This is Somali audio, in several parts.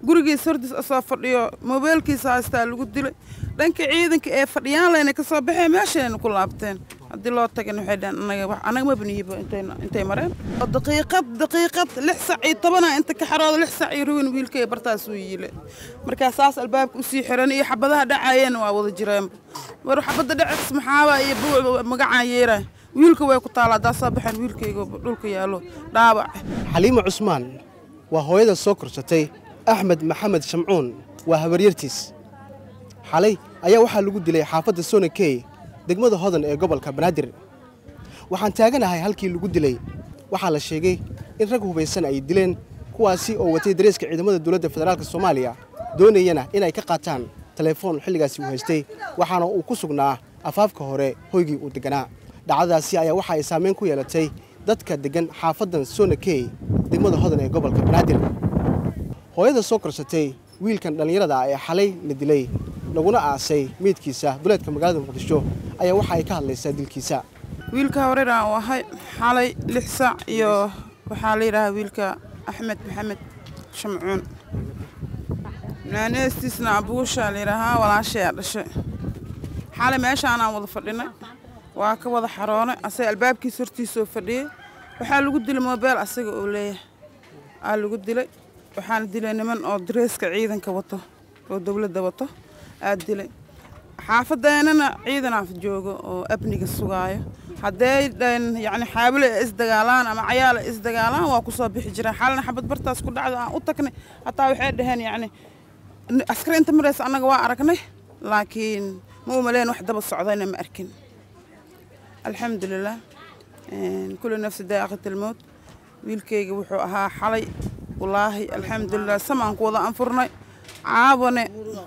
gurigiis hordiis asoo fadhiyo moobeelkiisa haystaa lagu dilay dhanka ciidanka ee fadhiyaan layna ka soo baxeen meeshayna ku laabteen haddii loo tagana waxay dhaheen anaga wax anaga ma baniyiba intayna intay mareen oo daqiiqad daqiiqad lix sac iyo tobana inta ka xarooda lix sac iyo ruwin wiilkay bartaas uu yiile markaa saas albaabka usii xiran iyo xabadaha dhacayeen waa wada jireenba war xabadda dhacis maxaaba iyo buuc magacaan yeeraa wiilka way ku taala haddaa soo baxeen wiilkayga dhulka yaallo dhaabac xaliimo cusmaan waa hooyada soo korsatay axmed maxamed shamcuun waa habaryartiis xalay ayaa waxaa lagu dilay xaafadda sonakey degmada hodan ee gobolka banaadir waxaan taaganahay halkii lagu dilay waxaa la sheegay in rag hubaysan ay dileen kuwaasi oo watay dareeska ciidamada dowladda federaalk soomaaliya doonayana inay ka qaataan telefoon xilligaasi uu haystay waxaana uu ku sugnaa afaafka hore hoygii uu degganaa dhacdadaasi ayaa waxa ay saamayn ku yeelatay dadka deggan xaafaddan sonakey degmada hodan ee gobolka banaadir hooyada soo korsatay wiilkan dhallinyarada ah ee xalay la dilay laguna aasay meydkiisa duleedka magaalada muqdisho ayaa waxa ay ka hadlaysaa dilkiisa wiilka horeeraan u ahay xalay lix saac iyo waxaa la yidhaahaa wiilka axmed maxamed shamcuun naaneestiisna abuushaa la yidhaahaa walaashayaa dhashay xalay meeshaanaan wada fadhinay waa ka wada xaroonay asaga albaabkiisa hortiisoo fadhiyey waxaa lagu dilay moobeel asaga oo leeyahay aa lagu dilay waxaana dilay niman oo dareeska ciidanka wato oo dowladda wato aa dilay xaafadeennana ciidanaa joogo oo abniga sugaayo hadday yacni xaabile ay isdagaalaan ama cayaal ay isdagaalaan waa ku soo bixi jireen xalina xabad bartaas ku dhacdo aan u tagnay hataa waxay dhaheen yacni askari inta maraysa annaga waa aragnay laakiin ma u maleen wax daba socdayna ma arkin alxamdulilah kulli nafsi daaqat almowt wiilkayga wuxuu ahaa xalay wallaahi alxamdulilah samaan ku wada anfurnay caawane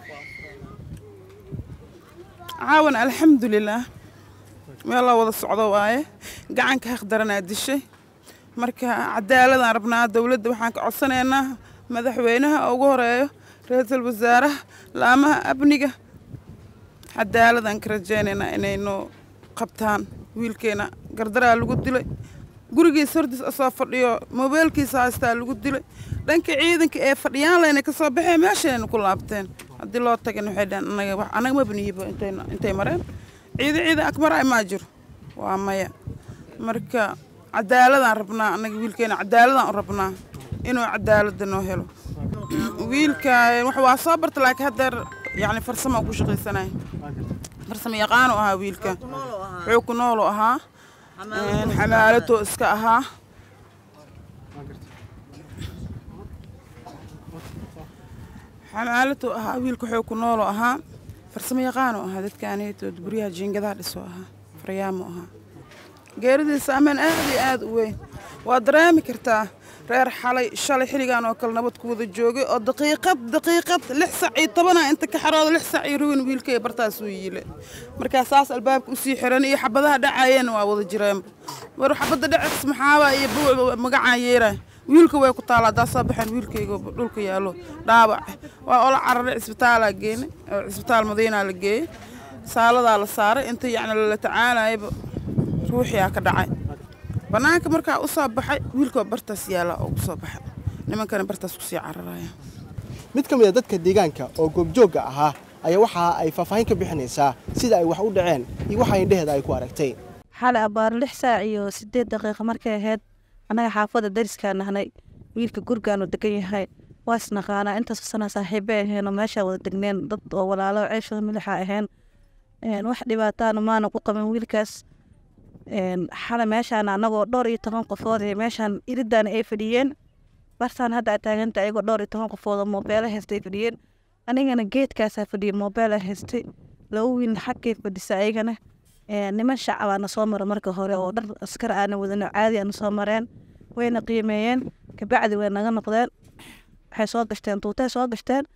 caawan alxamdulilah meel la wada socdo waaye gacanka haqdaranaa dishay marka cadaaladaan rabnaa dowladda waxaan ka codsanaynaa madaxweynaha ugu horeeyo ra-iisul wasaaraha laamaha amniga cadaaladaan ka rajaynaynaa inaynu qabtaan wiilkeena gardaraa lagu dilay gurigiis hordiis asoo fadhiyo moobeelkiisa haystaa lagu dilay dhanka ciidanka ee fadhiyaan layna ka soo baxeen meeshayna ku laabteen haddii loo tagana waxay dhaheen anaga wax anaga ma baniyiba intayna intay mareen ciida ciidan akmara maa jiro waa maya marka cadaaladaan rabnaa anaga wiilkeena cadaaladaan u rabnaa inuu cadaaladda noo helo wiilka wax waa soo barta laakiin haddeer yacni farsamo ku shaqaysanaya farsamo yaqaanu ahaa wiilka wuxuu ku noolu ahaa xamaalatoo iska ahaa xamaalatoo ahaa wiilka wuxuu ku noolu ahaa farsamo yaqaanu ahaa dadkaanetood guryaha jiingadaha dhisoo ahaa faryaamo ahaa geeridiisa ammaan aad iyo aad u weyn waa dareemi kartaa reer xalay shalay xilligan oo kale nabad ku wada joogay oo daqiiqad daqiiqad lix sac iyo tobana inta ka xarooda lix sac iyo ruwin wiilkay bartaas uu yiile markaa saas albaabka usii xiran iyo xabadaha dhacayeen waa wada jireenba war xabadda dhacis maxaaba iyo buuc magacaan yeeraa wiilka way ku taala haddaa soo baxeen wiilkayga dhulka yaallo dhaabac waa ola cararay cisbitaalaa geenay oo cisbitaal madiinaa la geeyey saaladaa la saaray inta yacni lala tacaalayaba ruuxiyaa ka dhacay bannaanka markaa u soo baxay wiilkoo bartaas yaalla oo ku soo baxay nimankana bartaas kusii cararaya mid ka mid a dadka deegaanka oo goobjoogga ahaa ayaa waxa ay faahfaahin ka bixinaysaa sida ay wax u dhaceen iyo waxa indheheeda ay ku aragtay xalay abbaar lix saac iyo siddeed daqiiqa markay ahayd annaga xaafadda dariskaa nahnay wiilka gurigaanu degan yahay waa isnaqaanaa intaas sana saaxiibbay aheenoo meeshaa wada degneen dad oo walaalo ceeshooda milixa aheen wax dhibaataana maana ku qabin wiilkaas xalay meeshaan annagoo dhowr iyo toban qofood ee meeshaan iridaana ay fadhiyeen bartaan hadda a taaganta ayagoo dhowr iyo toban qofood oo moobeela haystay fadhiyeen anigana geedkaasaa fadhiyay moobeela haystay laba wiil xaggay fadhisa ayagana niman shacabaana soo mara marka hore oo dhar askar aana wadano caadi aana soo mareen wayna qiimeeyeen kabacdi way naga noqdeen waxay soo gashteen tuutay soo gashteen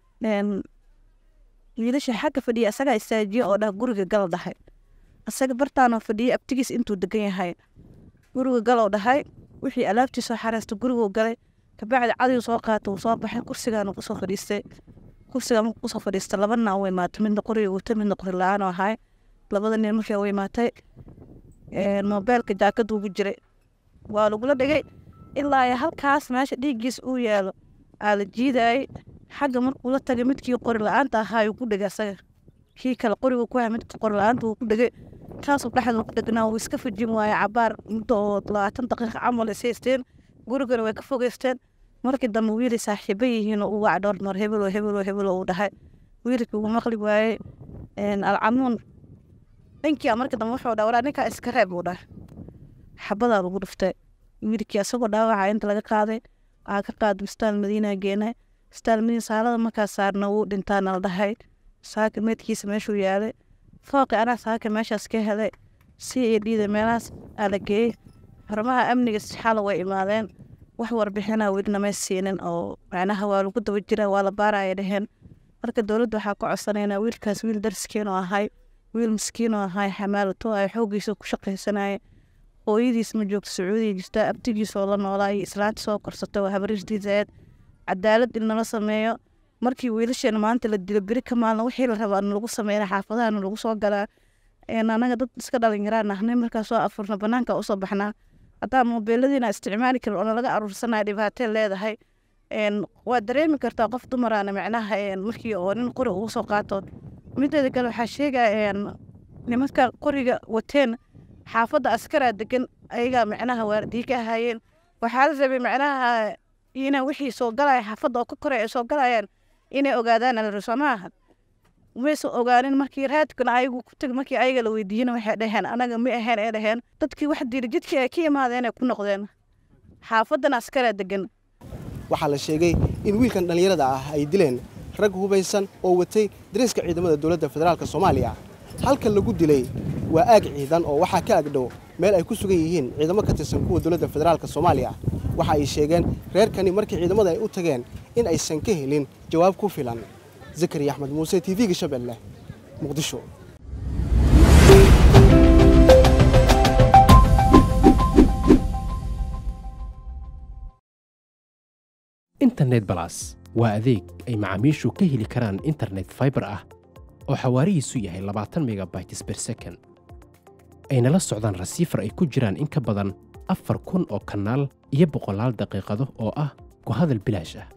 wiilasha xagga fadhiya asagaa istaajiye oo dhah guriga gal dhahay asaga bartaanoo fadhiyay abtigiis intuu degan yahay guriga galoo dhahay wixii alaabtii soo xareystay guriguu galay kabacdi cadigu soo qaata uu soo baxay kursigaanu kusoo fadhiistay kursiga markuu kusoo fadhiistay laba nin u imaatay midna qoriga wata midna qori la-aan oo ahay labada nin markii u imaatay moobeelka jaakada ugu jiray waa lagula dhigay ilaa halkaas meesha dhiiggiis uu yaalo aa la jiidayay xagga markuu la tagay midkii qori la-aanta ahaa ayuu ku dhegay asaga kii kale qoriga ku haya midka qori la-aanta wuu ku dhegay kaasuu dhexda ku dhegnaa wuu iska fajin waaye cabaar muddo oo labaatan daqiiqa camal is haysteen gurigana way ka fogeysteen markii dambe wiili saaxiibo yihiin uu wac dhowr mar hebelo hebelo hebelo uu dhahay wiilkii uu maqli waayey alcamuun ninkii markii dambe wuxuu dhaha waraa ninkaa iska reeb uu dhahay xabadaa lagu dhuftay wiilkii asagoo dhaawaca inta laga qaaday waxaa ka qaaday bistaal madiina geenay bistaal madiina saalada markaa saarna wuu dhintaana la dhahay saaka meedkiisa meeshuu yaalay fooqi anaa saaka meeshaas ka helay si iyo dhiida meelahaas aa la geeyey xarumaha amniga xala way imaadeen wax warbixina weli namay siinin oo macnaha waa lagu daba jira waa la baaraya dheheen marka dowladda waxaa ka codsanaynaa wiilkaas wiil darskiin oo ahay wiil miskiin oo ahay xamaalato ay xooggiisa ku shaqaysanaya hooyadiis ma joogto sacuudiya jirta abtigiis oo la noolaa iyo islaanta soo korsata waa habarirtiisa eed cadaalad in nala sameeyo markii wiilasheena maanta la dilo beri ka maalna wixii la rabaa lagu sameyna xaafadahana lagu soo galaa anaga dad iska dhalinyaraan ahnay markaa soo afurna banaanka usoo baxnaa haddaa moobeeladiina isticmaali karin oo nalaga aruursanaya dhibaatee leedahay waa dareemi kartaa qof dumaraana macnaha markii oo nin qori ugu soo qaato mideeda kale waxaa sheegaya nimanka qoriga wateen xaafadda askaraa degan ayagaa macnaha waardiye ka ahaayeen waxaa la rabay macnaha ina wixii soo galaya xaafadda oo ka koray ay soo galayaan inay ogaadaan alariso maaha mayse ogaanin markii raadkana ayagu ku tag markii ayaga la weydiiyena waxay dhaheen anaga ma ahayn ay dhaheen dadkii wax diiri jidkii ay ka imaadeen ay ku noqdeen xaafaddana askaraa degan waxaa la sheegay in wiilkan dhallinyarada ah ay dileen rag hubaysan oo watay dariiska ciidamada dowladda federaalk soomaaliya halkan lagu dilay waa aag ciidan oo waxaa ka agdhow meel ay ku sugan yihiin ciidamo ka tirsan kuwa dowladda federaalk soomaaliya waxa ay sheegeen reerkani markii ciidamada ay u tageen in aysan ka helin jawaab ku filan zakariya axmed muuse t v-ga shabeelle muqdisho internet balas waa adeeg ay macaamiishu ka heli karaan internet faibar ah oo xawaarihiisu yahay labaatan megabytes ber second ayna la socdaan rasiifar ay ku jiraan in ka badan afar kun oo kanaal iyo boqolaal daqiiqado oo ah ku hadal bilaash ah